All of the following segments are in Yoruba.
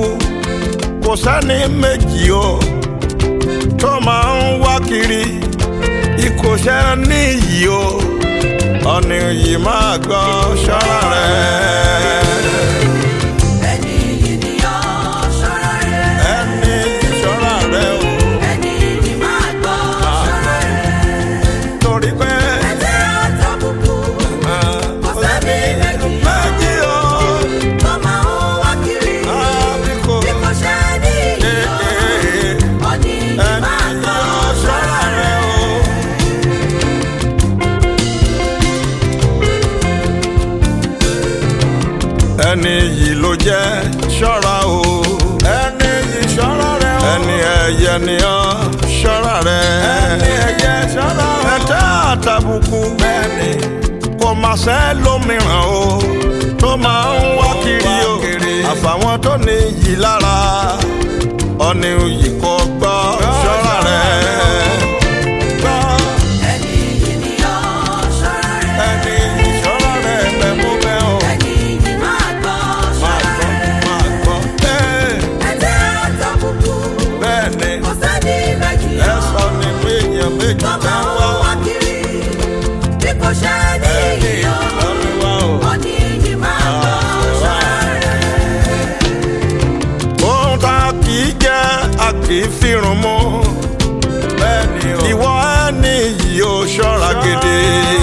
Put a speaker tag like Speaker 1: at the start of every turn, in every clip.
Speaker 1: kò sẹ́ni méjì o tó máa ń wá kiri ìkòṣẹ́ níyì o ọ̀nì yìí máa gbọ́ ṣọ́ra rẹ̀.
Speaker 2: ẹni yìí ni ó ṣọ́ra rẹ̀.
Speaker 1: ẹni ṣọ́ra rẹ̀ o
Speaker 2: ẹni yìí máa gbọ́ ṣọ́ra rẹ̀.
Speaker 1: torí pé
Speaker 2: ẹ̀jẹ̀ àtàbùkù kò sẹ́ni méjì
Speaker 1: méjì o
Speaker 2: tó máa ń wá kiri.
Speaker 1: àbí kò
Speaker 2: bí kò ṣe ní ìyó ọ̀nì yìí máa
Speaker 1: ẹni
Speaker 2: gbọ́
Speaker 1: yóò
Speaker 2: ṣọ́ra
Speaker 1: ṣọ́ra
Speaker 2: rẹ̀.
Speaker 1: rẹ̀ o. ẹni yìí ló jẹ́ ṣọ́ra o. ẹni yìí ṣọ́ra rẹ̀ o. ẹni ẹyẹ ni ọ́ ṣọ́ra rẹ̀. ẹni ẹyẹ ṣọ́ra o. ẹ̀tẹ́ àtàbùkù. bẹ́ẹ̀ni kò máa ṣẹ́ lómìíràn o. tó máa ń wá kiri o. àfàwọn tó ní yìí lára. ọ̀nì yìí kò gbọ́ ṣọ́ra rẹ̀. gbọ́
Speaker 2: ẹni yìí ni ó ṣọ́ra rẹ̀.
Speaker 1: ẹni yìí ṣọ́ra rẹ̀ bẹ́ẹ̀ mú bẹ́ẹ̀ o.
Speaker 2: ẹni yìí máa gbọ́
Speaker 1: máa
Speaker 2: ṣọ́ra
Speaker 1: gbọ́
Speaker 2: rẹ̀.
Speaker 1: máa gbọ́. Ẹ́,
Speaker 2: ẹ̀jẹ̀ àtàbùkù
Speaker 1: bẹ́ẹ̀ ni
Speaker 2: kò sẹ́ni méjì
Speaker 1: ẹ sọ ní pé èèyàn méjì
Speaker 2: tó
Speaker 1: tẹ́
Speaker 2: máa
Speaker 1: ń
Speaker 2: ń
Speaker 1: wá
Speaker 2: wá kiri. bí kò ṣe ní
Speaker 1: ẹni
Speaker 2: ìyó
Speaker 1: lọ́mí wá o.
Speaker 2: ọ̀nì yìí máa gbọ́ ṣọ́ra rẹ̀.
Speaker 1: ohun tá a kì í jẹ́ a kì í fìrùn mú. bẹ́ẹ̀ ni o. ìwọ ẹni yìí ó ṣọ́ra gidi.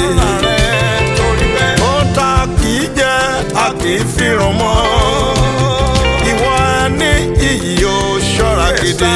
Speaker 1: ohun tá a kì í jẹ́ a kì í fìrùn mú. ìwọ ẹni yìí ó ṣọ́ra gidi.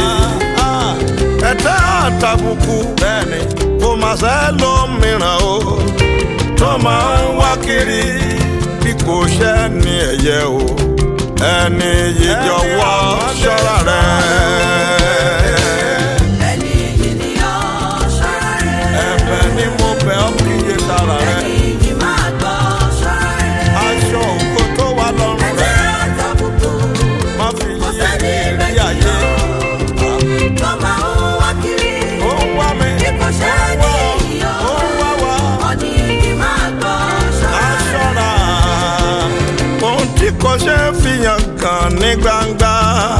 Speaker 1: ẹ̀tẹ́ àtàbùkù bẹ́ẹ̀ni kò má ṣe lómìíràn o tó máa ń wá kiri bí kò ṣe ní ẹ̀yẹ o ẹni yìí jọ̀wọ́ ṣọ́ra rẹ̀.
Speaker 2: ẹni yìí ni ó ṣọ́ra rẹ̀.
Speaker 1: ẹ̀bẹ̀ ni mo bẹ̀ ọ́ kíyè sára rẹ̀
Speaker 2: ẹni yìí máa gbọ́ ṣọ́ra rẹ̀.
Speaker 1: aṣọ òkò tó wà lọ́rùn
Speaker 2: ẹ̀jẹ̀
Speaker 1: rẹ̀
Speaker 2: àtàbùkù
Speaker 1: má fi
Speaker 2: kò
Speaker 1: yí
Speaker 2: sẹ́ni
Speaker 1: rí
Speaker 2: méjì
Speaker 1: ayé.
Speaker 2: tó máa ń wá kiri.
Speaker 1: ó ń wá mi
Speaker 2: bí kò ṣe ní ìyó
Speaker 1: ó ń wá wá.
Speaker 2: ọ̀nì yìí máa gbọ́ ṣọ́ra rẹ̀.
Speaker 1: aṣọra ohun tí kò ṣe é fihàn kan ní gbangba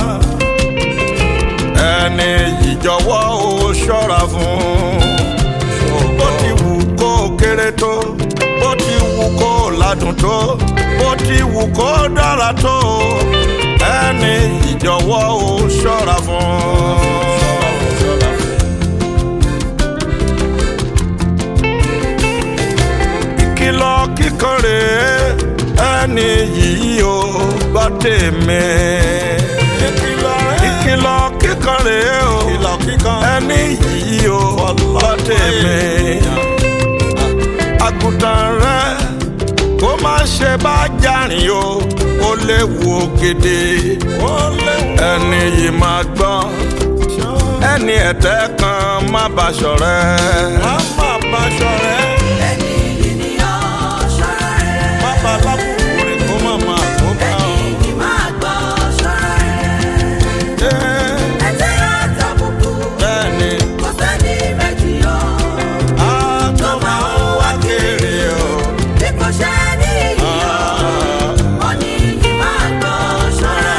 Speaker 1: ẹni yìí jọ̀wọ́ ó ṣọ́ra fún bó ti wù kó kéré tó bó ti wù kó ládùn tó bó ti wù kó dára tó ẹni yìí jọ̀wọ́ ó ṣọ́ra fún. ìkìlọ̀ kíkan rèé ẹni yìí ó gbọ́ tèmi. ìkìlọ̀ kíkan rèé o ẹni yìí ó gbọ́ tèmi. àgùntàn rẹ kó má ṣe bá jàrin o ó léwu ògèdè ẹni yìí máa gbọ́ ẹni ẹ̀tẹ́ kan má bá ṣọ̀rẹ́. má bá ṣọ̀rẹ́
Speaker 2: ẹni yìí ni ó ṣọ́ra rẹ̀.
Speaker 1: bàbá lábùkù rẹ̀ kó má máa kó bá
Speaker 2: ẹni
Speaker 1: ọ.
Speaker 2: yìí máa gbọ́ ṣọ́ra rẹ̀.
Speaker 1: Ẹ́,
Speaker 2: ẹ̀jẹ̀ àtàbùkù
Speaker 1: bẹ́ẹ̀ni
Speaker 2: kò sẹ́ni méjì ó
Speaker 1: a tó máa ń wá kiri o.
Speaker 2: bí kò ṣe ní ìyó ọ̀nì yìí máa gbọ́ ṣọ́ra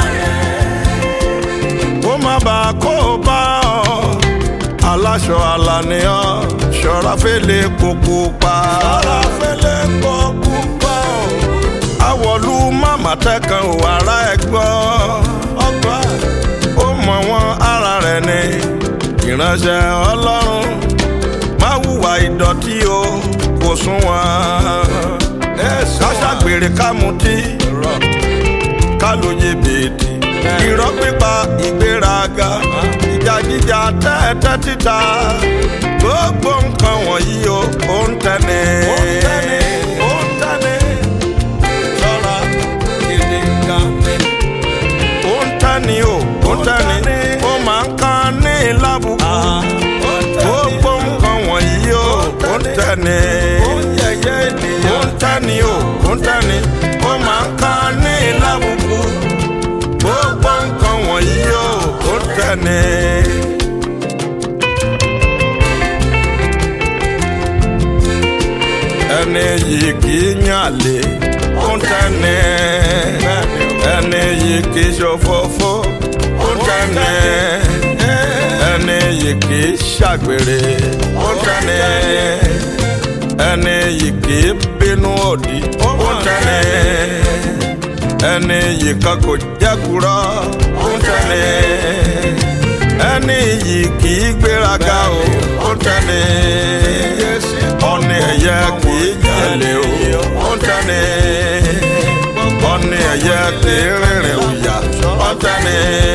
Speaker 2: rẹ̀.
Speaker 1: kó má bàa kó bá ọ. aláṣọ àlàníyàn ṣọ́ra fẹ́lẹ́ kókó pa. ṣọ́ra fẹ́lẹ́ kókó pa o. àwọ̀lú màmá tẹ́kan ò ara ẹ̀ gbọ́. ọgbà ó mọ̀ wọ́n ara rẹ̀ ni ìránṣẹ́ ọlọ́run má hùwà ìdọ̀tí o kò sún wọn. káṣàgbèrè ká mutí ká lóye bèèdì irọ́ pípa ìgbéraga ìjà jíjà tẹ́tẹ́ títa gbogbo nǹkan wọ̀nyí o ó ń tẹ́ni. ó ń tẹ́ni. ṣọ́ra gidi gan ni. ó ń tẹ́ni o ó ń tẹ́ni. ó máa ń kan ní lábùkù. gbogbo nǹkan wọ̀nyí o ó ń tẹ́ni. ó ń tẹ́ni o ó ń tẹ́ni. ó máa ń kan ní lábùkù gbogbo nǹkan wọ̀nyí o ó tẹ̀lé. ẹni yìí kì í yàn lé ó tẹ̀lé. ẹni yìí kì í ṣòfófó ó tẹ́ni ẹni yìí kì í ṣàgbèrè ó tẹ́ni ẹni yìí kì í bínú òdì ó tẹ́ni ẹni yìí kan kò jẹ́kúrọ́ ó tẹ́ni ẹni yìí kì í gbéraga o ó tẹ́ni ọ̀nì ẹ̀yẹ kì í jẹ̀lẹ̀ o ó tẹ́ni ọ̀nì ẹ̀yẹ kì í rìnrìn òyà ó tẹ́ni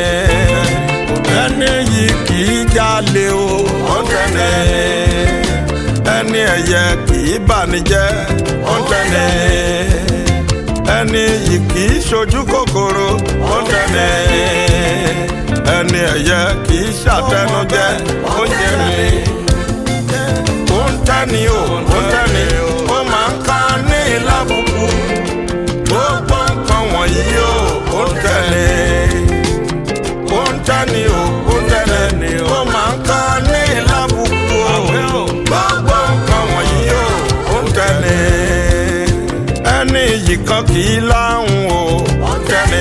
Speaker 1: ẹni yìí kì í jalè o ó tẹ́ni ẹni ẹ̀yẹ kì í bànújẹ́ ó tẹ́ni ẹni yìí kì í ṣojú kòkòrò ó tẹ́ni ẹni ẹ̀yẹ kì í ṣàtẹnujẹ ó jẹ mi ó ń tẹ́ni o ó ń tẹ́ni ó máa ń ká ní ìlàbùkù gbogbo nǹkan wọ̀nyí o ó ń tẹ́ni ó ń tẹ́ni o ó ń tẹ́ni ó máa ń ká ní ìlàbùkù o gbogbo nǹkan wọ̀nyí o ó ń tẹ́ni ẹni yìí kan kì í láhùn o ó ń tẹ́ni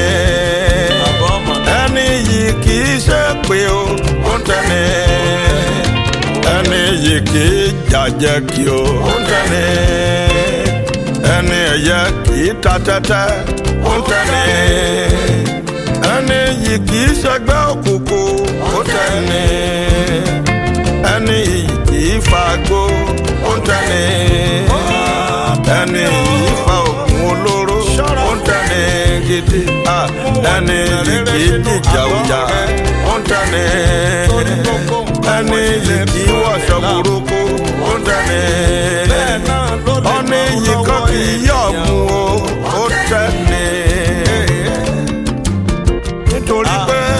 Speaker 1: ẹni yìí kì í ṣe pé o ó ń tẹ́ni ẹni yìí kì í jàjẹ́ kí o ó ń tẹ́ni ẹni ẹ̀yẹ kì í ta tẹ́tẹ́ ó ń tẹ́ni ẹni yìí kì í ṣẹgbẹ́ òkùnkùn ó ń tẹ́ni ẹni yìí kì í fagbó ó ń tẹ́ni ẹni yìí fa òkun olóró ó ń tẹ́ni gidi Ah, ẹni yìí kì í jìjà òjà ó ń tẹ́ni ẹni yìí kì í wọṣọ burúkú ó ń tẹ́ni ọ̀nì yìí kan kì í yọ̀ mú o ó tẹ́ni nítorí pé